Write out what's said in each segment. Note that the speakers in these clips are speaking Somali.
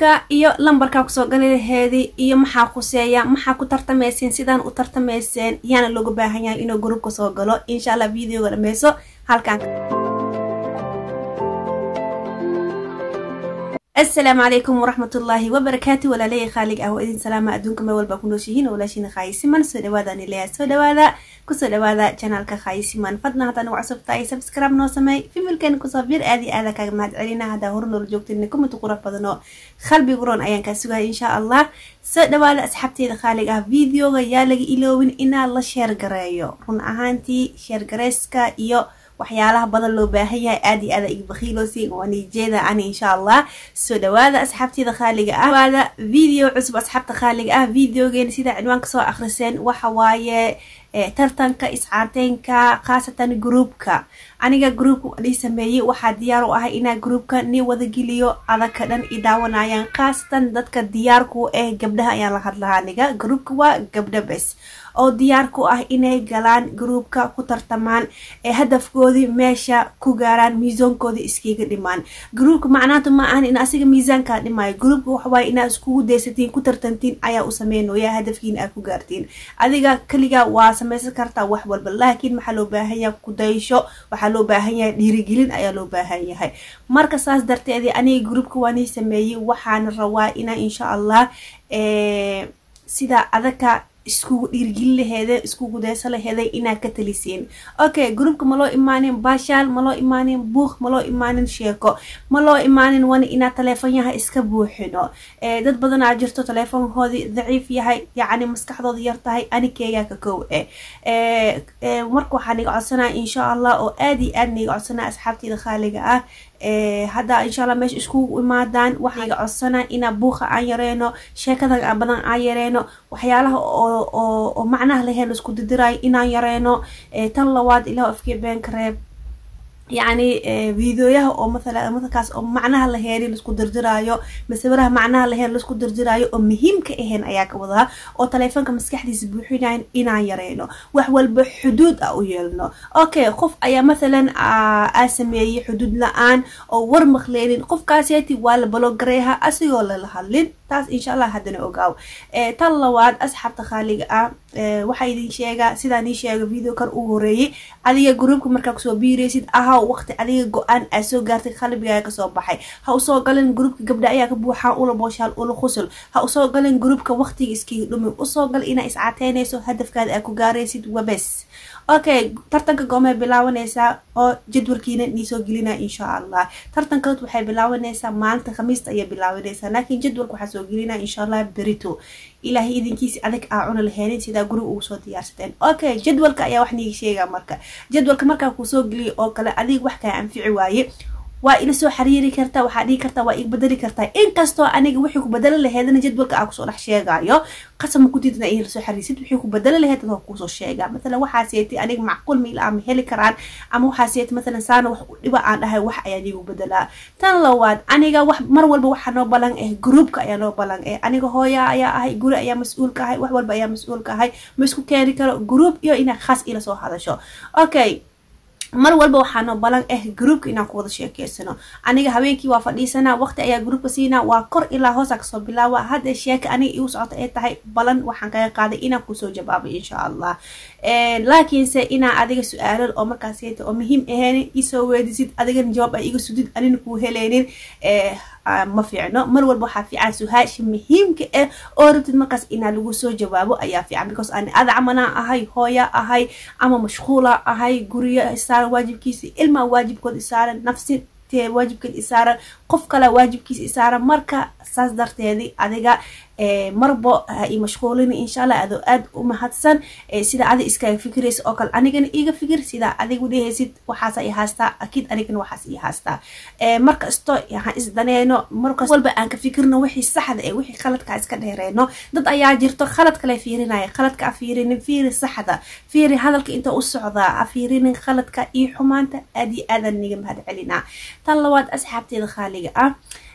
gruubka iyo lambarkaa kusoo gali laheedi iyo maxaa khuseeya maxaa ku tartamayseen sidaan u tartamayseen yaana looga baahan yahay inuu gruubka soo galo insha allah videoga dhameyso halkaan asalaamu calaykum waraxmatullaahi wabarakaatu walaalaya khaalig ah waa idin salaama adduunka meel walba ku nooshihiin oo walaashiina khaayisiman soo dhawaada nileya soo dhawaada kusoo dhawaada janaalka khaayisiman fadlan haddaa nagu cusub tahay subscribe noo sameey fimirkeena kusoo bir aad iyo aada kaaga mahad celina haddaa hore noola joogtin kumid qurux badan oo qalbi guroon ayaan kaa sugaya insha allah soo dhawaada asxaabteeda khaalig ah videoga yaa laga iloowin inaa la sheergareeyo run ahaantii sheergareyska iyo waxyaalaha badan loo baahan yahay aad iyo aada iga bakhiiloosi waanijeeda ani insha allah soo dhawaada asxaabteeda khaaliga ah dhawaada video cusub asxaabta khaaliga ah videogeena sidaa cinwaan kasoo akhriseen waxa waaye tartanka iscaarteynka khaasatan groupka aniga groupka nii sameeyey waxaa diyaar u ahay inaa groupka nii wadageliyo adaka dhan i daawanayaan khaasatan dadka diyaarku ah gabdhaha ayaan la hadlahaa aniga groupka waa gabdha bes oo diyaar ku ah inay galaan groupka ku tartamaan ee hadafkoodii meesha ku gaaraan miisaankoodii iskiga dhimaan groupka macnaanta ma ahan in asiga miisaankaa dhimaayo groupka waxawaaye inaa iskugu daysatiin ku tartantiin ayaa u sameynaya hadafkiina aad ku gaartiin adiga keliga waa samaysan kartaa wax walba laakiin maxaa loo baahan yahay kudaysho waxaa loo baahan yahay dhiirigelin ayaa loo baahan yahay marka saas darteedii aniga groupka waanii sameeyey waxaana rabaa inaa insha allah sida adaka iskugu dhiirgelin laheede iskugu dayso laheeday inaad ka taliseen okay groupka ma loo imaanin baashaal ma loo imaanin buuq ma loo imaanin sheeko ma loo imaanin wani inaad taleefonyaha iska buuxino dad badanaa jirto taleefonkoodii daciif yahay yacni maskaxdooda yar tahay anikeegaa ka kow eh marka waxaa niga codsanaya insha allah oo aad iyo aad niga codsanaya asxaabteeda khaaliga ah hadda insha allah meesha iskugu imaadaan waxaa niga codsanaa inaa buuqa aan yareeno sheekada badan aan yareeno waxyaalaha oo macnaha laheen laisku didiraayo inaan yareeno tan labaad ilah afkee beenka reeb yacni videoyaha oo mathala mathalkaas oo macnaha laheeni laisku dirdiraayo masawiraha macnaha laheen laisku dirdiraayo oo muhiimka ahayn ayaa ka wadaa oo taleefonka maskaxdiisa buuxinayn inaan yareyno wax walba xuduud ah u yeelno okay qof ayaa mathalan aa sameeyey xuduud la-aan oo war maqleynin qofkaaseeti waa la balogareeha asigoo lala hadlin taas insha allah haddana ogaaw tan labaad asxaabta khaaliga ah waxaa idin sheegaa sidaan ii sheega video kan uu horeeyey adiga groupka markaa kusoo biiraysid ahaw waqti adiga go-aan aa soo gaartay qalbigaaga kasoo baxay ha usoo galin groupka gabdha ayaa ka buuxaan ula booshaal ula khusul ha usoo galin groupka waqtiga iskiga dhumin usoo gal inaa iscateynayso hadafkaada aa ku gaaraysid wabes okay tartanka goomay bilaabanaysaa oo jadwalkiina niisoo gelina insha allah tartankood waxay bilaabanaysaa maalinta khamiista ayay bilaabanaysaa laakiin jadwalka waxaa soo gelina insha allah berito ilaahay idinkiisi adag aa cuna laheenin sidaa guriga ugu soo diyaarsateen okay jadwalka ayaa wax niiga sheegaa marka jadwalka markaa kuusoo geliya oo kale adiga wax kaa anfici waaye waa ila soo xariiri kartaa waxaa dhihi kartaa waa ig bedeli kartaa inkastoo aniga wixii ku bedeli laheedna jadwalka aa kusoo dhex sheegaayo qasama kudidna in lasoo xariirsid wixii ku bedeli laheed waa kuusoo sheegaa mathalan waxaa seetay aniga macquul miil ama heli karaan ama waxaa seetay mathalan saana wax dhiba aan dhahay wax ayaa niigu bedelaa tan labaad aniga wax mar walba waxaa noo balan eh groupka ayaa noo balan eh aniga hooya ayaa ahay guri ayaa mas-uul ka ahay wax walba ayaa mas-uul ka ahay ma isku keeni karo group iyo inaa khaas ila soo hadasho okay mar walba waxaa noo balan ah groupka inaan ku wada sheekeysano aniga habeenkii waa fadhiisanaa waqti ayaa groupka siinaa waa kor ilaa hoosa kasoo bilaawa hadda sheeka aniga igu socota ay tahay balan waxaan kaga qaaday inaan kusoo jawaabay insha allah laakiinse inaa adiga su-aalal oo markaaseta oo muhiim ahayn isoo weedisid adigana jawaab ay iga sudid anina kuu heleynin ma fiicno mar walba waxaa fiican su-aasha muhiimka ah oo rabtid markaas inaa lagu soo jawaabo ayaa fiican because ani adacmanaa ahay hooya ahay ama mashquula ahay guriyo isaaran waajibkiisa ilmaa waajibkood isaaran nafsi waajibkeed isaaran qof kale waajibkiisa isaaran marka saas darteedi adiga marbo ha i mashquulin insha allah adoo aada u mahadsan sida adig iskaga fikiraysa oo kale anigana iga fikir sidaa adigu dhehaysid waxaasa i haastaa akiid anigana waxaas i haastaa markasto ha isdaneyno markas walba aan ka fikirno wixii saxda ee wixii khaladka iska dheereyno dad ayaa jirto khalad kale fiirinaya khaladka a fiirinin fiiri saxda fiiri hadalka inta u socdaa a fiirinin khaladka iyo xumaanta aad iyo aadan niga mahad celinaa tan labaad asxaabteeda khaaliga ah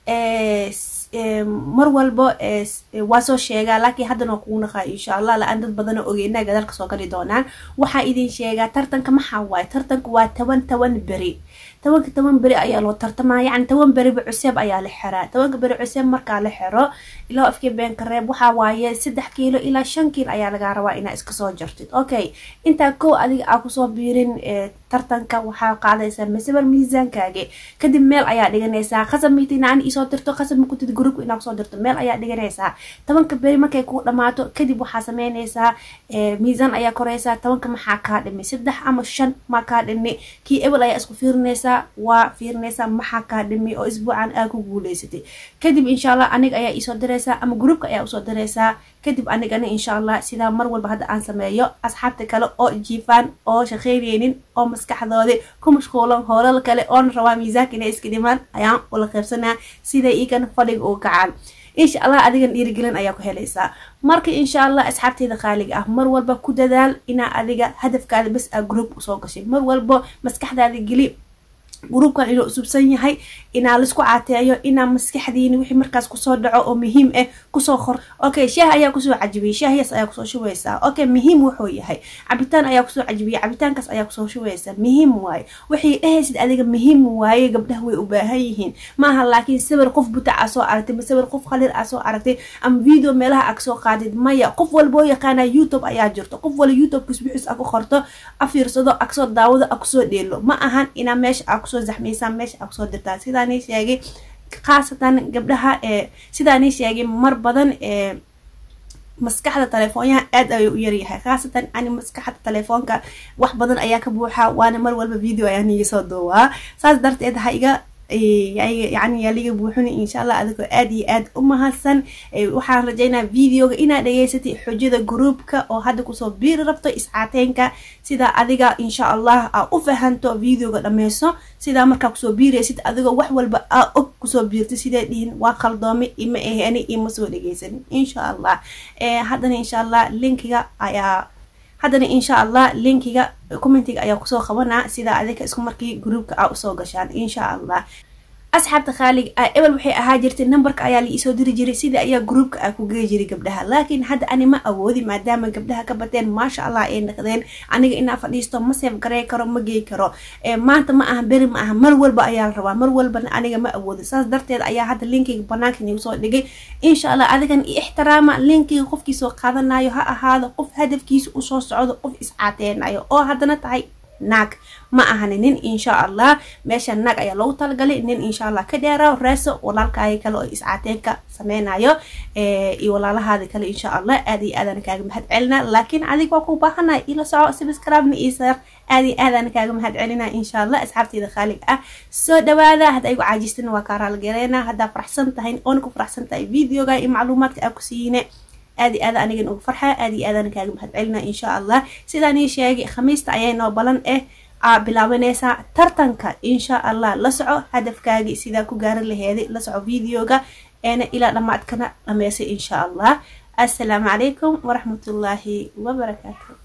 mar walbo waa soo sheegaa laakiin haddana waa kugu naqaa insha allah la-aan dad badana ogeynaa gadaalka soo gali doonaan waxaa idin sheegaa tartanka maxaa waaye tartanka waa toban toban beri tobanka toban beri ayaa loo tartamaa yacni toban beriba cuseeb ayaa la xiraa tobanka beri cuseeb markaa la xiro ilaa afkii beenka reeb waxaa waaye saddex kiilo ilaa shan kiilo ayaa lagaa rabaa inaa iska soo jartid okay intaa kow adiga aa kusoo biirin tartanka waxaa qaadaysaa masabal miisaankaagi kadib meel ayaa dhiganaysaa khasab miita inaan isoo dirto khasab makutid gruubka inaa kusoo dirto meel ayaa dhiganaysaa tobanka beri markay kuu dhamaato kadib waxaa sameynaysaa miisaan ayaa koraysaa tobanka maxaa kaa dhimi saddex ama shan maa kaa dhimi kii ebel ayaa isku fiirinaysaa waa fiirinaysaa maxaa kaa dhimi oo isbuucan aa ku guuleysatay kadib insha allah aniga ayaa isoo diraysaa ama gruubka ayaa usoo diraysaa kadib anigana insha allah sidaa mar walba hadda aan sameeyo asxaabta kale oo jiifaan oo shaqeyneynin oo maskaxdoodi ku mashquulan hoolal kale oona rabaa miisaanka inay iska dhimaan ayaan ula qaybsanaa siday iigan fadhiga u kacaan insha allah adigan dhiirigelin ayaa ku helaysaa marka insha allah asxaabteeda qaaliga ah mar walba ku dadaal inaa adiga hadafkaada bas aa group usoo gashay mar walba maskaxdaada geli gruubkan inuu usubsan yahay inaa laisku caateeyo inaa maskaxdiini wixii markaas kusoo dhaco oo muhiim ah kusoo qor okay shaah ayaa kusoo cajibiyay shaahyaas ayaa kusoo shubaysaa okay muhiim wuxuu yahay cabitaan ayaa kusoo cajibiyay cabitaankaas ayaa kusoo shubaysaa muhiim waaye waxay dhahaysid adiga muhiim waaye gabdhaha way u baahan yihiin maaha laakiin sawir qof buta aa soo aragtay ma sawir qof khaliir aa soo aragtay ama video meelaha aa kasoo qaadid maya qof walboo yaqaana youtube ayaa jirto qof wala youtubekis wixiis a ku qorto a fiirsado a kasoo daawado a kusoo dheelo ma ahan inaa meesha aa kusoo zaxmaysaa meesha aa kusoo dirtaa sidaani sheegay khaasatan gabdhaha ee sidaani sheegay mar badan ee maskaxda telefoonyaha aad ayuu u yaryahay khaasatan ani maskaxda telefoonka wax badan ayaa ka buuxa waana mar walba video ayaa niga soo duubaa saas darteed ha iga yani yaa liga buuxina insha allah adigoo aad iyo aad u mahadsan waxaan rajaynaa videoga inaad dhageysatay xujada gruubka oo hadda kusoo biiri rabto iscaateynka sidaa adiga insha allah aa u fahanto videoga dhameyso sidaa markaa kusoo biiraysid adigoo wax walba aa og kusoo biirtay siday dhihin waa qaldoome ima ahani ima soo dhageysanin insha allah haddana insha allah linkiga ayaa haddana insha allah linkiga commentiga ayaa kusoo qabanaa sidaa adika isku markii gruubka aa usoo gashaan insha allah asxaabta khaaliga ah ebel waxay ahaa jirtay numberka ayaa la iisoo diri jiray sida ayaa gruubka ah ku gey jiray gabdhaha laakiin hadda ani ma awoodi maadaama gabdhaha ka bateen maasha allah ay naqdeen aniga inaa fadhiisto ma seef garey karo ma gey karo maanta ma aha beri ma aha mar walba ayaa la rabaa mar walbana aniga ma awoodi saas darteed ayaa hadda linkiga banaanka nigu soo dhigay insha allah adigan i ixtiraama linkiga qofkii soo qaadanayo ha ahaado qof hadafkiisa usoo socdo qof iscaateenayo oo haddana tahay naag ma ahani nin insha allah meesha naag ayaa loogu talagalay nin insha allah ka dheera reeso walaalkaaga kale oo iscaateenka sameynayo iyo walaalahaada kale insha allah aad iyo aadana kaaga mahad celina laakiin adig waa ku baahanay ila soco subscribe-na iyo sar aad iyo aadana kaaga mahad celina insha allah asxaabteeda khaaliga ah soo dhawaada hadda aygu caajistina waa kaa raaligareena haddaa faraxsan tahay oona ku faraxsan tahay videoga iyo macluumaadka aa ku siine aad i aada anigan uga farxa aad iyo aadana kaaga mahad celina insha allah sidaan ii sheegay khamiista ayay noo balan eh aa bilaabanaysaa tartanka insha allah la soco hadafkaagii sidaa ku gaaran laheeday la soco videoga eena ilaa dhammaadkana dhameysay insha allah assalaamu calaykum waraxmatullaahi wabarakaatu